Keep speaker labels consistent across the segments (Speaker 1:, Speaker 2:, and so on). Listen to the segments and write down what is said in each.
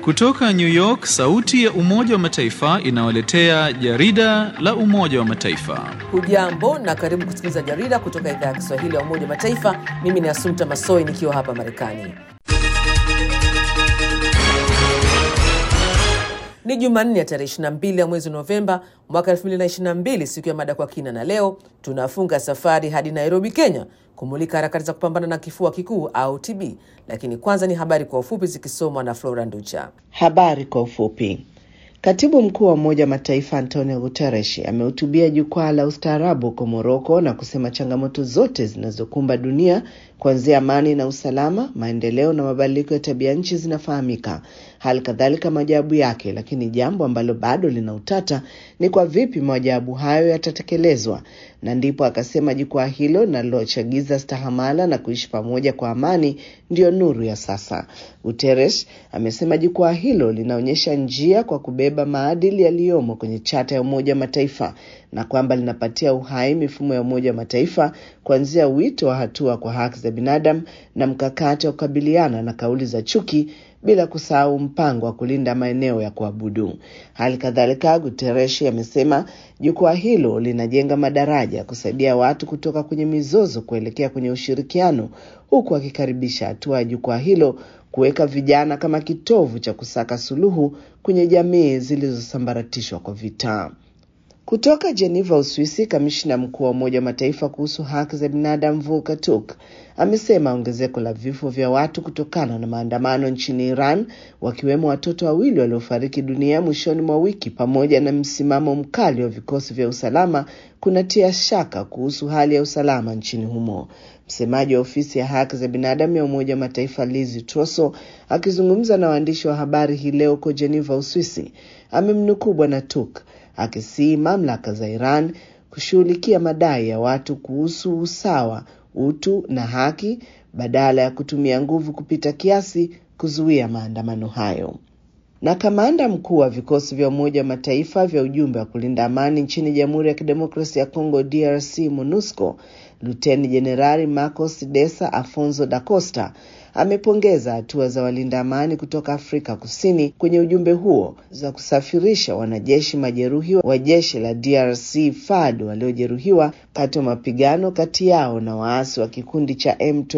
Speaker 1: Kutoka New York, sauti ya Umoja wa Mataifa inawaletea jarida la Umoja wa Mataifa.
Speaker 2: Hujambo na karibu kusikiliza jarida kutoka idhaa ya Kiswahili ya Umoja wa Mataifa. Mimi ni Asumta Masoi nikiwa hapa Marekani. Ni Jumanne ya tarehe 22 ya mwezi Novemba mwaka 2022, siku ya mada kwa kina, na leo tunafunga safari hadi Nairobi, Kenya, kumulika harakati za kupambana na kifua kikuu au TB. Lakini kwanza ni habari kwa ufupi zikisomwa na Flora Nducha.
Speaker 3: Habari kwa ufupi. Katibu mkuu wa Umoja wa Mataifa Antonio Guterres amehutubia jukwaa la ustaarabu huko Moroko na kusema changamoto zote zinazokumba dunia kuanzia amani na usalama, maendeleo na mabadiliko ya tabia nchi zinafahamika, hali kadhalika majawabu yake. Lakini jambo ambalo bado lina utata ni kwa vipi majawabu hayo yatatekelezwa, na ndipo akasema jukwaa hilo linalochagiza stahamala na kuishi pamoja kwa amani ndiyo nuru ya sasa. Guterres amesema jukwaa hilo linaonyesha njia kwa kubeba maadili yaliyomo kwenye chata ya Umoja wa Mataifa na kwamba linapatia uhai mifumo ya Umoja wa Mataifa kuanzia wito wa hatua kwa haki za binadamu na mkakati wa kukabiliana na kauli za chuki bila kusahau mpango wa kulinda maeneo ya kuabudu. Hali kadhalika, Guterres amesema jukwaa hilo linajenga madaraja ya kusaidia watu kutoka kwenye mizozo kuelekea kwenye ushirikiano, huku akikaribisha hatua ya jukwaa hilo kuweka vijana kama kitovu cha kusaka suluhu kwenye jamii zilizosambaratishwa kwa vita. Kutoka Geneva, Uswisi, kamishna mkuu wa Umoja wa Mataifa kuhusu haki za binadamu Volker Turk amesema ongezeko la vifo vya watu kutokana na maandamano nchini Iran, wakiwemo watoto wawili waliofariki dunia mwishoni mwa wiki, pamoja na msimamo mkali wa vikosi vya usalama kunatia shaka kuhusu hali ya usalama nchini humo. Msemaji wa ofisi ya haki za binadamu ya Umoja wa Mataifa Lizi Troso akizungumza na waandishi wa habari hii leo huko Geneva, Uswisi, amemnukuu Bwana Turk akisii mamlaka za Iran kushughulikia madai ya watu kuhusu usawa, utu na haki badala ya kutumia nguvu kupita kiasi kuzuia maandamano hayo. Na kamanda mkuu wa vikosi vya Umoja wa Mataifa vya ujumbe wa kulinda amani nchini Jamhuri ya Kidemokrasia ya Kongo DRC MONUSCO Luteni Jenerali Marcos Desa Afonso da Costa amepongeza hatua za walinda amani kutoka Afrika Kusini kwenye ujumbe huo za kusafirisha wanajeshi majeruhi wa jeshi la DRC FARD waliojeruhiwa kati ya mapigano kati yao na waasi wa kikundi cha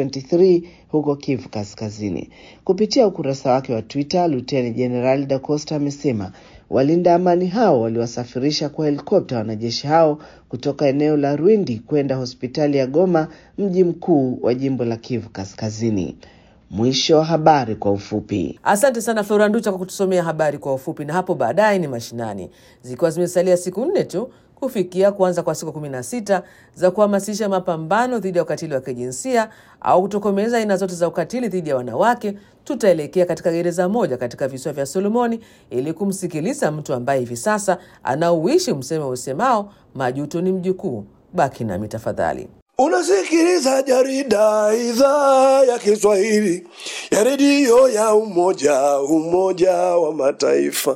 Speaker 3: M23 huko Kivu Kaskazini. Kupitia ukurasa wake wa Twitter, Luteni Jenerali da Costa amesema walinda amani hao waliwasafirisha kwa helikopta wanajeshi hao kutoka eneo la Rwindi kwenda hospitali ya Goma, mji mkuu wa jimbo la Kivu Kaskazini. Mwisho wa habari kwa ufupi.
Speaker 2: Asante sana Flora Nducha kwa kutusomea habari kwa ufupi, na hapo baadaye ni mashinani, zikiwa zimesalia siku nne tu kufikia kuanza kwa siku kumi na sita za kuhamasisha mapambano dhidi ya ukatili wa kijinsia au kutokomeza aina zote za ukatili dhidi ya wanawake. Tutaelekea katika gereza moja katika visiwa vya Solomoni ili kumsikiliza mtu ambaye hivi sasa anauishi msemo usemao majuto ni mjukuu. Baki nami tafadhali.
Speaker 4: Unasikiliza jarida idhaa ya Kiswahili ya redio ya Umoja Umoja wa Mataifa.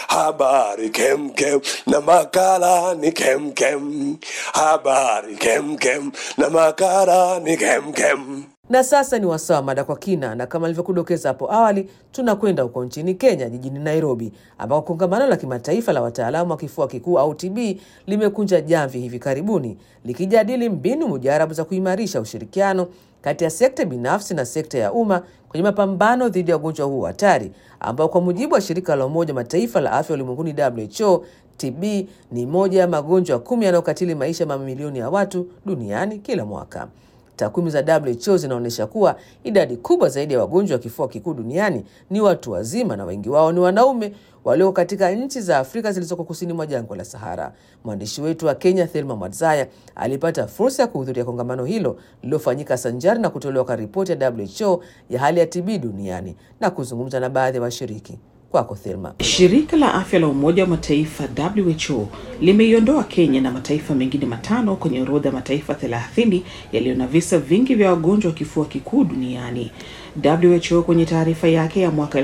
Speaker 4: Habari kemkem na makala ni kemkem. Habari kemkem na makala ni kemkem.
Speaker 2: Na sasa ni wasaa wa mada kwa kina, na kama nilivyokudokeza hapo awali, tunakwenda huko nchini Kenya, jijini Nairobi, ambako kongamano la kimataifa la wataalamu wa kifua kikuu au TB limekunja jamvi hivi karibuni likijadili mbinu mujarabu za kuimarisha ushirikiano kati ya sekta binafsi na sekta ya umma kwenye mapambano dhidi ya ugonjwa huu hatari ambao kwa mujibu wa shirika la Umoja Mataifa la afya ulimwenguni WHO, TB ni moja ya magonjwa kumi yanayokatili maisha mamilioni ya watu duniani kila mwaka. Takwimu za WHO zinaonyesha kuwa idadi kubwa zaidi ya wagonjwa wa kifua kikuu duniani ni watu wazima na wengi wao ni wanaume walioko katika nchi za Afrika zilizoko kusini mwa jangwa la Sahara. Mwandishi wetu wa Kenya Thelma Mwadzaya alipata fursa ya kuhudhuria kongamano hilo lililofanyika sanjari na kutolewa kwa ripoti ya WHO ya hali ya TB duniani na kuzungumza na baadhi ya wa washiriki. Kwako Thelma.
Speaker 5: Shirika la afya la Umoja wa Mataifa WHO limeiondoa Kenya na mataifa mengine matano kwenye orodha ya mataifa 30 yaliyo na visa vingi vya wagonjwa wa kifua kikuu duniani. WHO kwenye taarifa yake ya mwaka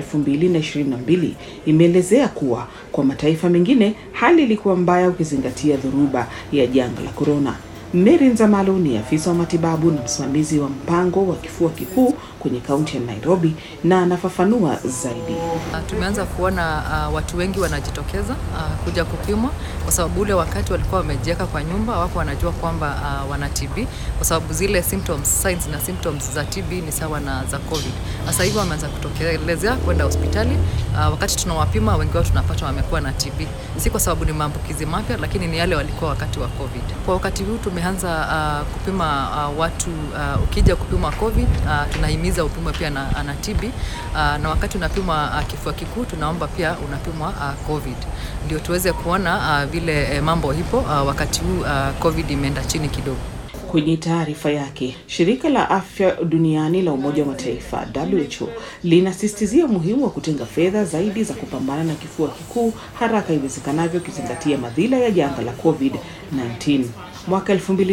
Speaker 5: 2022 imeelezea kuwa kwa mataifa mengine hali ilikuwa mbaya ukizingatia dhoruba ya janga la korona. Mary Nzamalu ni afisa wa matibabu na msimamizi wa mpango wa kifua kikuu kwenye kaunti ya Nairobi na anafafanua zaidi.
Speaker 6: Uh, tumeanza kuona uh, watu wengi wanajitokeza uh, kuja kupimwa kwa sababu ule wakati walikuwa wamejiweka kwa nyumba wako wanajua kwamba uh, wana TB kwa sababu zile symptoms, signs na symptoms za TB ni sawa na za COVID. Sasa hivi wameanza kutokelezea kwenda hospitali uh, wakati tunawapima wengi wao tunapata wamekuwa na TB, si kwa sababu ni maambukizi mapya, lakini ni yale walikuwa wakati wa COVID. Kwa wakati huu tumeanza uh, kupima uh, watu uh, ukija kupima COVID uh, tunahimiza upimwe pia na, na TB uh, na wakati unapimwa uh, kifua kikuu tunaomba pia unapimwa uh, COVID ndio tuweze kuona uh, vile eh, mambo ipo uh, wakati huu uh, COVID imeenda chini kidogo.
Speaker 5: Kwenye taarifa yake, shirika la afya duniani la Umoja wa Mataifa WHO linasisitizia umuhimu wa kutenga fedha zaidi za kupambana na kifua kikuu haraka iwezekanavyo, ukizingatia madhila ya janga la COVID-19. Mwaka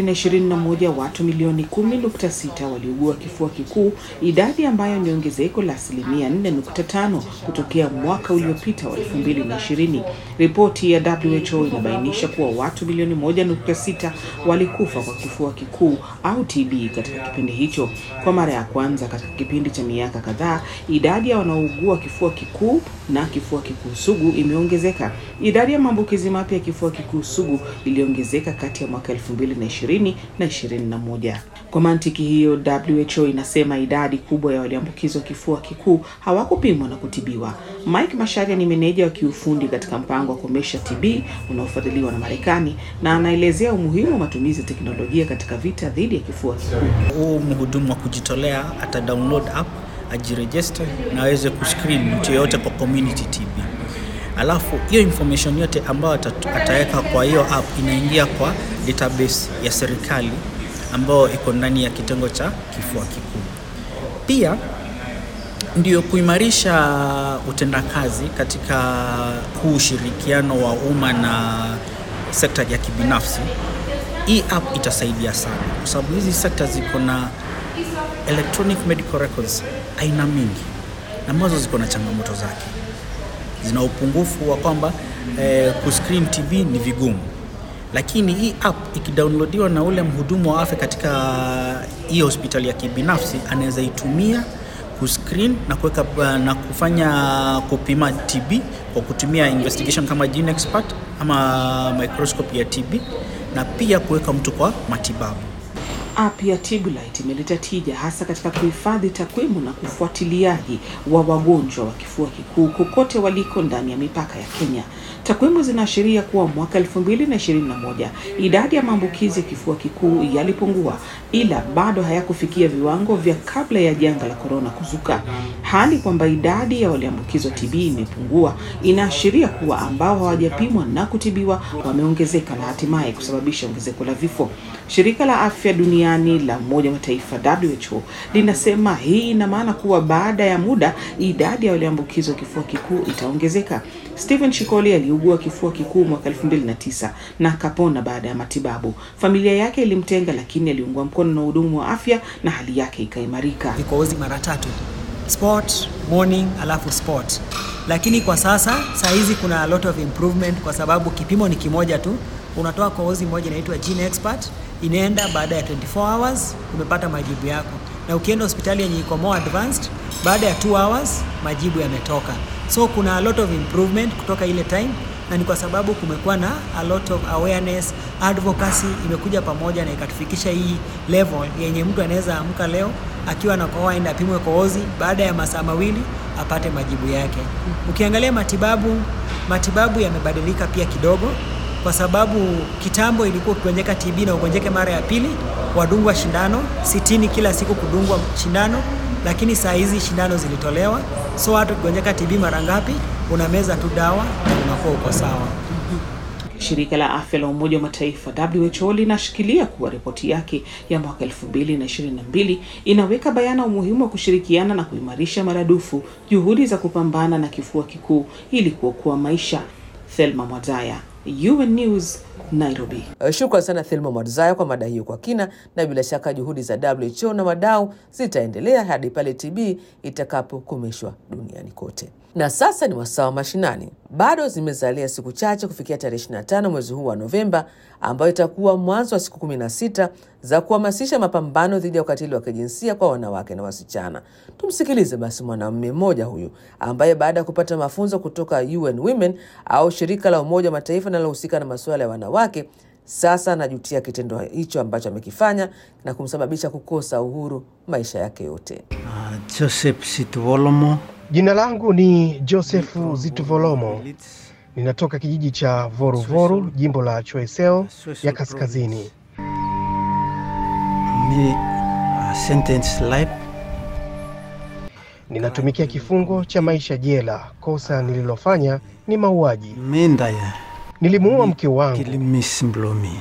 Speaker 5: 2021 watu milioni 10.6 waliugua kifua kikuu, idadi ambayo ni ongezeko la asilimia 4.5 kutokea mwaka uliopita wa 2020. Ripoti ya WHO inabainisha kuwa watu milioni 1.6 walikufa kwa kifua kikuu au TB katika kipindi hicho. Kwa mara ya kwanza katika kipindi cha miaka kadhaa, idadi ya wanaougua kifua kikuu na kifua kikuu sugu imeongezeka. Idadi ya maambukizi mapya ya kifua kikuu sugu iliongezeka kati ya mwaka 2020 na 21. Kwa mantiki hiyo, WHO inasema idadi kubwa ya walioambukizwa kifua kikuu hawakupimwa na kutibiwa. Mike Masharia ni meneja wa kiufundi katika mpango wa kukomesha TB unaofadhiliwa na Marekani na anaelezea umuhimu wa matumizi ya teknolojia katika vita dhidi ya kifua kikuu.
Speaker 7: Huu mhudumu wa kujitolea ata download app ajiregister na aweze kuscreen mtu yeyote kwa community TB. Alafu hiyo information yote ambayo ataweka kwa hiyo app inaingia kwa database ya serikali ambayo iko ndani ya kitengo cha kifua kikuu. Pia ndio kuimarisha utendakazi katika huu ushirikiano wa umma na sekta ya kibinafsi. Hii app itasaidia sana kwa sababu hizi sekta ziko na electronic medical records aina mingi ambazo ziko na changamoto zake zina upungufu wa kwamba eh, kuscreen TB ni vigumu, lakini hii app ikidownloadiwa na ule mhudumu wa afya katika hii hospitali ya kibinafsi anaweza itumia kuscreen na kuweka na kufanya kupima TB kwa kutumia investigation kama GeneXpert ama microscope ya TB na pia kuweka mtu kwa matibabu.
Speaker 5: App ya Tibulite imeleta tija hasa katika kuhifadhi takwimu na ufuatiliaji wa wagonjwa wa kifua kikuu kokote waliko ndani ya mipaka ya Kenya. Takwimu zinaashiria kuwa mwaka 2021 idadi ya maambukizi ya kifua kikuu yalipungua, ila bado hayakufikia viwango vya kabla ya janga la korona kuzuka. Hali kwamba idadi ya walioambukizwa TB imepungua inaashiria kuwa ambao hawajapimwa na kutibiwa wameongezeka na hatimaye kusababisha ongezeko la vifo. Shirika la Afya Duniani la Umoja wa Mataifa WHO linasema hii ina maana kuwa baada ya muda idadi ya walioambukizwa kifua kikuu itaongezeka. Stephen Shikoli aliugua kifua kikuu mwaka 2009 na akapona baada ya matibabu. Familia yake ilimtenga, lakini aliungwa mkono na hudumu wa afya na hali yake ikaimarika.
Speaker 8: Vikohozi mara tatu, sport morning, alafu sport. Lakini kwa sasa saa hizi kuna a lot of improvement kwa sababu kipimo ni kimoja tu, unatoa kohozi moja inaitwa GeneXpert, inaenda baada ya 24 hours umepata majibu yako, na ukienda hospitali yenye iko more advanced, baada ya 2 hours majibu yametoka. So kuna a lot of improvement kutoka ile time, na ni kwa sababu kumekuwa na a lot of awareness, advocacy imekuja pamoja na ikatufikisha hii level yenye mtu anaweza amka leo akiwa na kohoa aende apimwe kohozi, baada ya masaa mawili apate majibu yake. Ukiangalia matibabu, matibabu yamebadilika pia kidogo kwa sababu kitambo ilikuwa ukigonjeka TB na ugonjeke mara ya pili wadungwa shindano sitini kila siku kudungwa shindano, lakini saa hizi shindano zilitolewa, so hata ukigonjeka TB mara ngapi, unameza tu dawa na unakuwa uko sawa.
Speaker 5: Shirika la afya la Umoja wa Mataifa WHO linashikilia kuwa ripoti yake ya mwaka 2022 inaweka bayana umuhimu wa kushirikiana na kuimarisha maradufu juhudi za kupambana na kifua kikuu ili kuokoa maisha. Thelma Mwazaya, UN News, Nairobi.
Speaker 2: Shukran sana Thelma Mwadzaya kwa mada hiyo kwa kina, na bila shaka juhudi za WHO na wadau zitaendelea hadi pale TB itakapokomeshwa duniani kote. Na sasa ni wasaa wa mashinani. Bado zimezalia siku chache kufikia tarehe 25 mwezi huu wa Novemba, ambayo itakuwa mwanzo wa siku 16 za kuhamasisha mapambano dhidi ya ukatili wa kijinsia kwa wanawake na wasichana. Tumsikilize basi mwanamume mmoja huyu ambaye baada ya kupata mafunzo kutoka UN Women au shirika la Umoja wa Mataifa linalohusika na masuala ya wanawake, sasa anajutia kitendo hicho ambacho amekifanya na kumsababisha kukosa uhuru maisha yake yote.
Speaker 9: Uh, Joseph Situolomo.
Speaker 10: Jina langu ni Josefu Zituvolomo. Ninatoka kijiji cha Voruvoru, jimbo la Choesel ya Kaskazini.
Speaker 9: Mi uh, sentence life.
Speaker 10: Ninatumikia kifungo cha maisha jela. Kosa nililofanya ni mauaji.
Speaker 9: Mendaya.
Speaker 10: Nilimuua mke wangu.
Speaker 9: Kilimis Mblomi.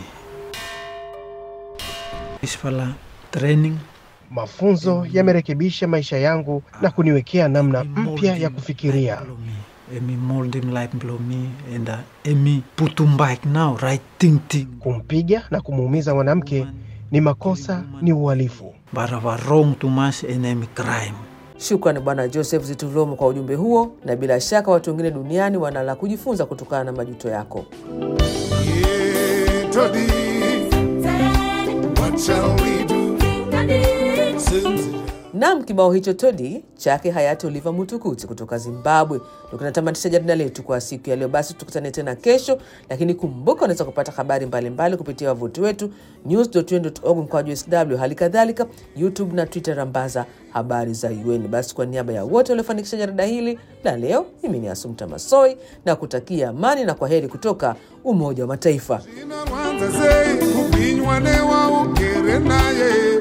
Speaker 9: Ispala training.
Speaker 10: Mafunzo yamerekebisha maisha yangu na kuniwekea namna mpya ya kufikiria.
Speaker 9: Emi mold him like Mblomi and uh, Emi put him back now right thinking.
Speaker 10: Kumpiga na kumuumiza mwanamke ni makosa, ni uhalifu.
Speaker 9: But our wrong too much and Emi crime.
Speaker 2: Shukrani Bwana Joseph Zitulomo kwa ujumbe huo, na bila shaka watu wengine duniani wana la kujifunza kutokana na majuto yako.
Speaker 11: Yeah, Toddy, what shall we do? Since
Speaker 2: Nam, kibao hicho Todi chake hayati Oliver Mutukuti kutoka Zimbabwe ndo kinatamatisha jarida letu kwa siku ya leo. Basi tukutane tena kesho, lakini kumbuka, unaweza kupata habari mbalimbali kupitia wavuti wetu news.un.org mkwaju sw, hali kadhalika YouTube na Twitter rambaza habari za UN. Basi kwa niaba ya wote waliofanikisha jarida hili la leo, mimi ni Asumta Masoi na kutakia amani na kwa heri kutoka Umoja wa Mataifa.
Speaker 11: Rwanza sei kupinywa newa ugere naye